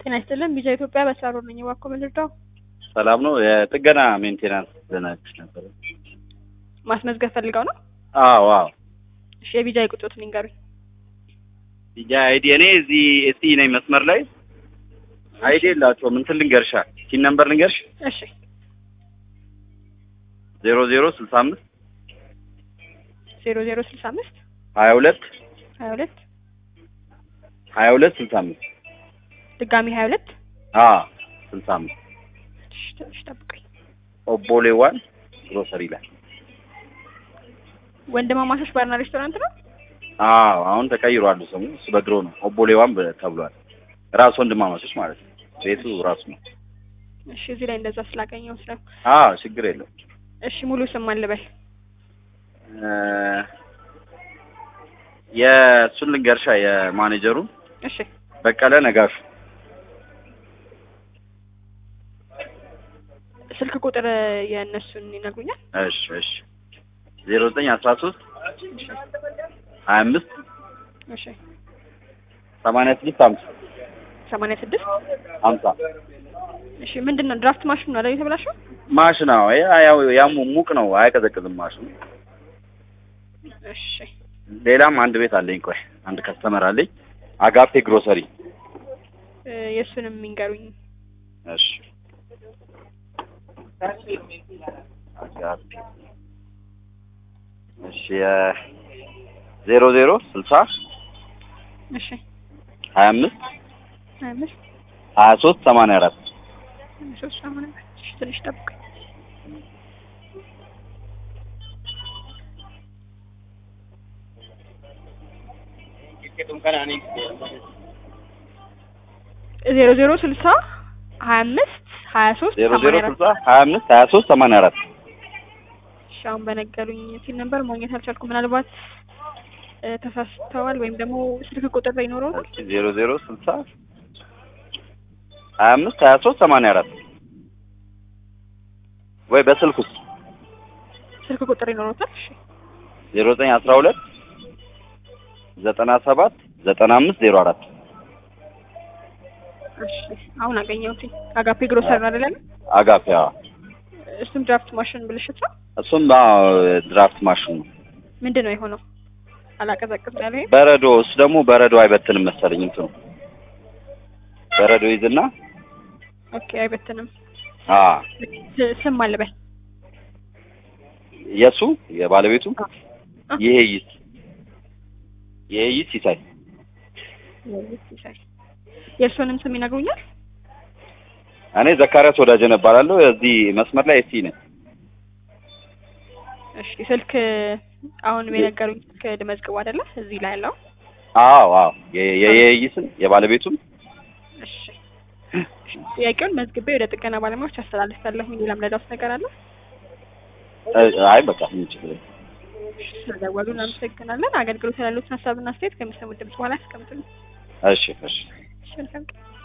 ጤና ይስጥልን ቢጃ ኢትዮጵያ በስራ ነኝ። እባክዎ ምን ልርዳው? ሰላም ነው። የጥገና ሜንቴናንስ ልነግርሽ ነበር። ማስመዝገብ ፈልገው ነው? አዎ አዎ። እሺ የቢጃ ቁጥሮትን ይንገሩኝ። ቢጃ አይዲ እኔ እዚህ እስቲ ነኝ መስመር ላይ አይዲ የላቸውም። እንትን ልንገርሻ ሲን ነምበር ልንገርሽ እሺ ዜሮ ዜሮ ስልሳ አምስት ዜሮ ዜሮ ስልሳ አምስት ሀያ ሁለት ሀያ ሁለት ሀያ ሁለት ስልሳ አምስት ድጋሚ ሀያ ሁለት አ ስልሳ አምስት እሺ ትንሽ ጠብቀኝ። ኦቦሌ ዋን ግሮሰሪ ላይ ወንድማማቾች ባርና ሬስቶራንት ነው? አዎ አሁን ተቀይሯል ስሙ። እሱ በድሮ ነው ኦቦሌ ዋን በ- ተብሏል። ራሱ ወንድማማቾች ማለት ነው። ቤቱ ራሱ ነው። እሺ እዚህ ላይ እንደዛ ስላገኘው ስለ አዎ ችግር የለም። እሺ ሙሉ ስም ማን ልበል? እ የእሱን ልንገርሻ የማኔጀሩ እሺ በቀለ ነጋሹ ስልክ ቁጥር የእነሱን ይነግሩኛል? እሺ እሺ ዜሮ ዘጠኝ አስራ ሶስት እሺ ሀያ አምስት እሺ ሰማንያ ስድስት ሀምሳ ሰማንያ ስድስት ሀምሳ እሺ ምንድን ነው ድራፍት ማሽኑ ነው አይደል የተበላሸው? ማሽን አዎ ያ- ያው ያሙ ሙቅ ነው አያቀዘቅዝም ማሽኑ እሺ ሌላም አንድ ቤት አለኝ ቆይ አንድ ከስተመር አለኝ አጋፔ ግሮሰሪ እ የእሱንም ይንገሩኝ። እሺ አጋፔ እሺ የ- ዜሮ ዜሮ ስልሳ እሺ ሀያ አምስት ሀያ አምስት ሀያ ሶስት ሰማንያ አራት ሶስት ሰማንያ እሺ ትንሽ ጠብቀኝ። ዜሮ ዜሮ ስልሳ ሀያ አምስት ሀያ ሶስት ዜሮ ዜሮ ሰማንያ አራት ስልሳ ሀያ አምስት ሀያ ሶስት ሰማንያ አራት እሺ አሁን በነገሩኝ ሲል ነበር ማግኘት አልቻልኩም። ምናልባት እ ተሳስተዋል ወይም ደግሞ ስልክ ቁጥር ላይ ይኖረዋል። ዜሮ ዜሮ ስልሳ ሀያ አምስት ሀያ ሶስት ሰማንያ አራት ወይ በስልክ ውስጥ ስልክ ቁጥር ይኖረውታል። እሺ ዜሮ ዘጠኝ አስራ ሁለት ዘጠና ሰባት ዘጠና አምስት ዜሮ አራት እሺ አሁን አገኘሁት። አጋፔ ግሮሰር ነው አይደለም? አጋፔ አዎ። እሱም ድራፍት ማሽን ብልሽት ነው። እሱም አዎ ድራፍት ማሽን ነው። ምንድን ነው የሆነው? አላቀዘቅዝ ያለ ይሄ? በረዶ እሱ ደግሞ በረዶ አይበትንም መሰለኝ እንትኑ በረዶ ይዝና ኦኬ አይበትንም። አ ስ- ስም አልበል የሱ የባለቤቱ አ- ይሄ ይስ ይሄ ይስ ይሳይ ሲሳይ የእርሶንም ስም ይነግሩኛል? እኔ ዘካሪያስ ወዳጀ እባላለሁ። እዚህ መስመር ላይ እስቲ ነኝ። እሺ ስልክ አሁን የነገሩኝ ስልክ ልመዝግቡ አይደለ? እዚህ ላይ ያለው አዎ አዎ የ- የ- የይሄ ይስን የባለቤቱም እሺ ጥያቄውን መዝግቤ ወደ ጥገና ባለሙያዎች አስተላልፋለሁ። ሌላም ለዳውስ ነገር አለ? እ- አይ በቃ ምን ችግር የለም። ስለደወሉ እናመሰግናለን። አገልግሎት ያሉትን ሀሳብና አስተያየት ከሚሰሙት ድምጽ በኋላ ያስቀምጡልን። እሺ እሺ እሺ መልካም ቀን።